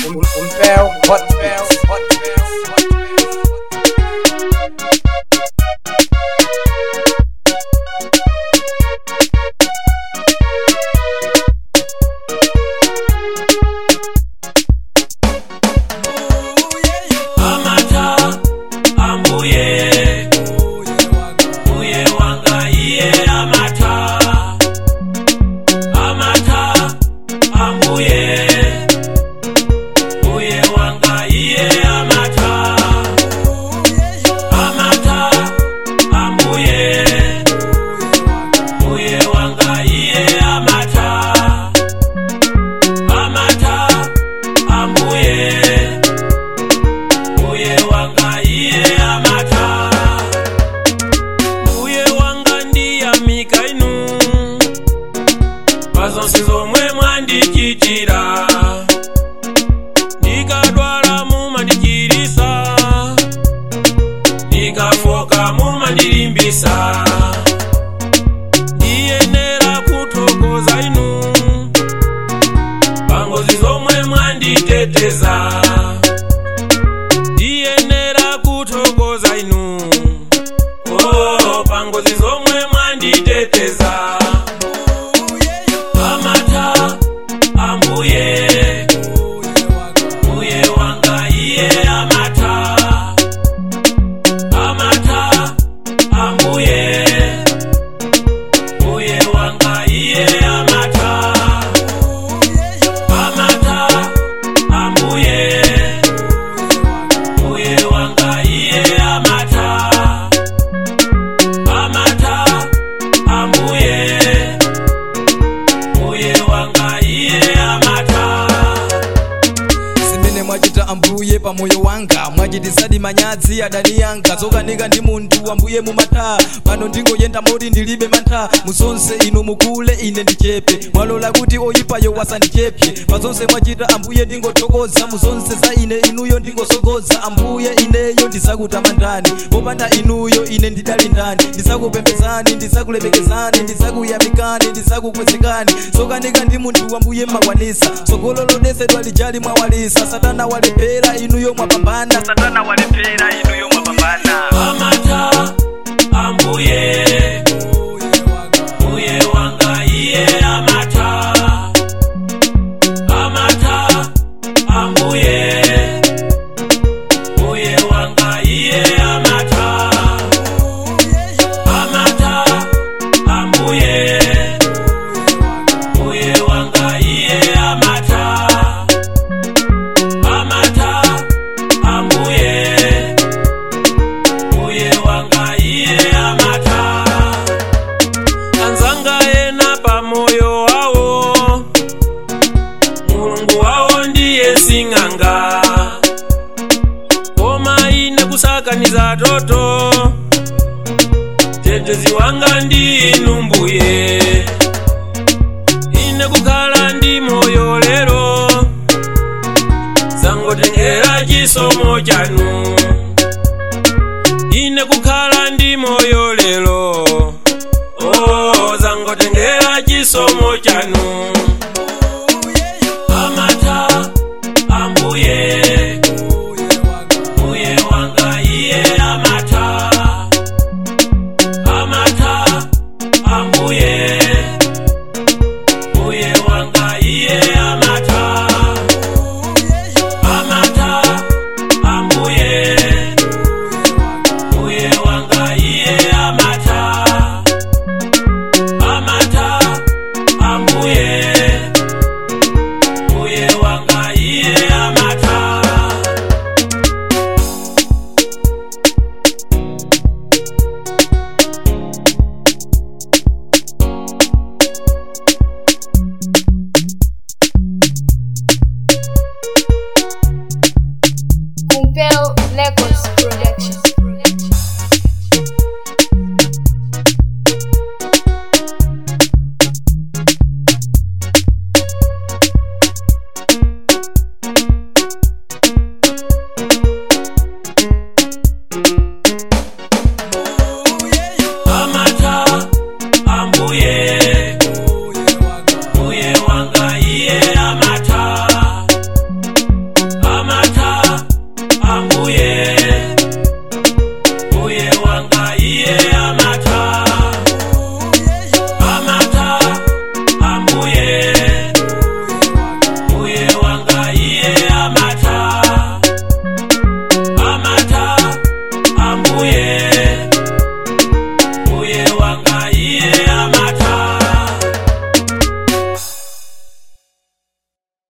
um, Umbel Hot Bells Hot Bells Hot Bells amata ambuye mbuye wanga iye amata amata ambuye mbuye wanga iye amata amata ambuye mbuye wanga iye amata amata ambuye mbuye wanga iye amata mbuye wanga ndiyamika inu pazonse zomwe mwandichitira ndikadwala mumandichisisa ndikafoka mumandilimbisa ndiyenera kuthokoza inu pangozi zomwe mwanditeteza ndiyenera kuthokoza inu oh, pangozi zomwe mwanditeteza amata ambuye mbuye wanga iye amata amata ambuye mbuye wanga iye amata amata ambuye mbuye wanga iye amata amata ambuye mbuye wanga iye amata zimene mwachita ambuye pamoyo wanga mwachitisadi manyazi adani yanga zokanika ndi munthu ambuye mumata pano ndingoyenda moti ndilibe mantha muzonse inu mukule ine ndichepe mwalola kuti oyipayo wasandichepye pazonse mwachita ambuye ndingothokoza muzonse za ine inuyo ndingosogoza ambuye ineyo ndizakutamandani popanda inuyo ine ndidali ndani ndizakupembezani ndizakulemekezani ndizakuyamikani ndizakukwezekani zokanika ndi munthu ambuye mwakwanisa tsogolo lodesedwa lijali mwawalisa satana walephera inuyo mwapambana satana walephera inuyo mwapambana amata ambuye mbuye wanga iye amata amata ambuye mbuye wanga iye amata amata ambuye mbuye wanga iye amata amata ambuye mbuye wanga iye amata anzanga ena pamoyo wawo mulungu wawo ndiye sing'anga koma ine kusakaniza toto tetezi wanga ndi inu mbuye ine kukhala ndi moyo lero zangotengera chisomo chanu ine kukhala ndi moyo lero oh, zangotengera chisomo chanu amata ambuye mbuye wanga iye amata amata ambuye mbuye wanga iye amata amata ambuye mbuye wanga iye iye